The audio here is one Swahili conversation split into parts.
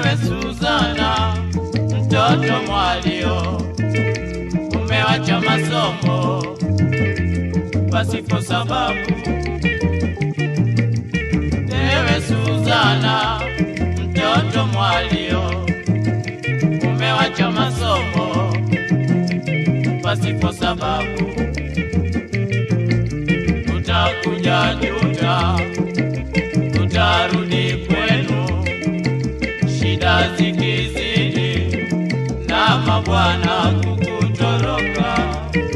Ewe Suzana, mtoto mwalio, umewacha masomo pasipo sababu. Ewe Suzana, mtoto mwalio, umewacha masomo pasipo sababu. Utakuja juta, utarudi kwenu, shida zikizidi na mabwana kukutoroka.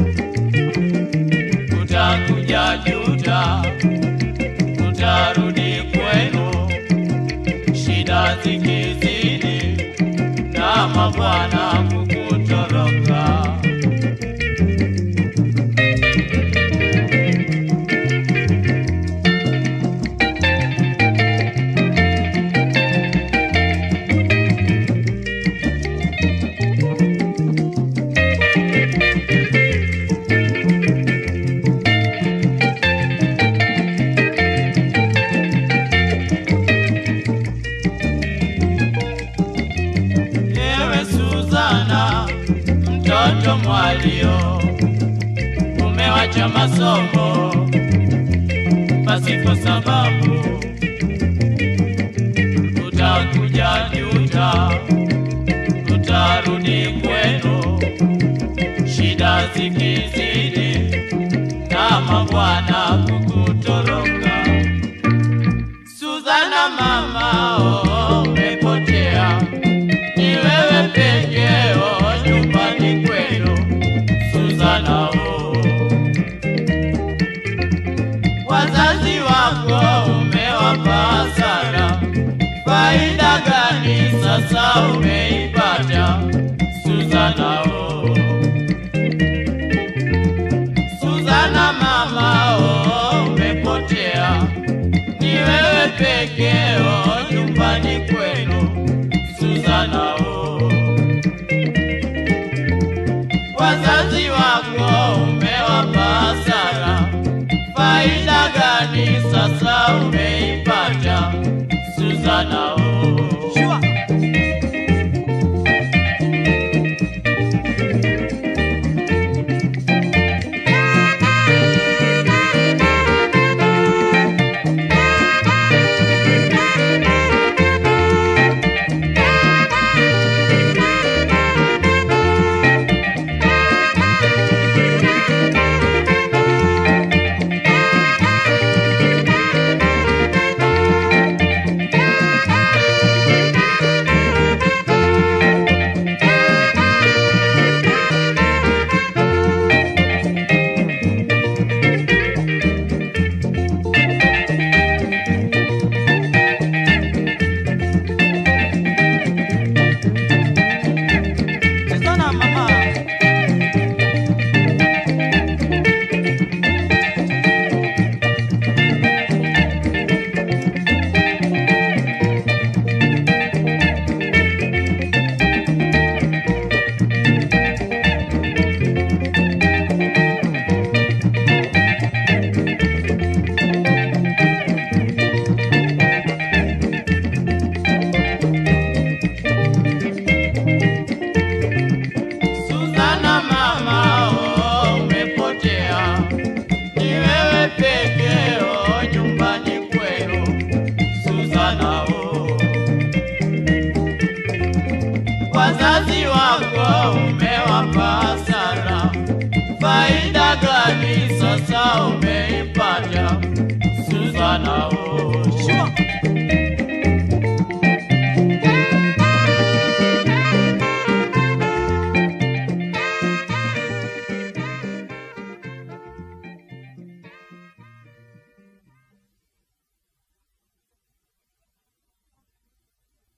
Utakuja juta, utarudi kwenu, shida zikizidi na mabwana kukutoroka. Ewe Suzana, mtoto mwalio, umewacha masomo pasipo sababu. Utakuja juta, utarudi kwenu, shida zikizidi na mabwana kukutoroka. Suzana mama, oh, umepotea ni wewe pekeo nyumbani kwenu Suzana oh. Wazazi wako umewapa hasara, faida gani sasa umeipata Suzana oh. Suzana mama oh, umepotea, ni wewe pekeo nyumbani kwenu Suzana oh. Wazazi wako umewapa hasara, faida gani sasa umeipata Suzana oh. Suzana mama. Suzana mama, oh, umepotea, ni wewe pekeo nyumbani kwenu Suzana oh. Wazazi wako umewapa hasara, faida gani sasa umeipa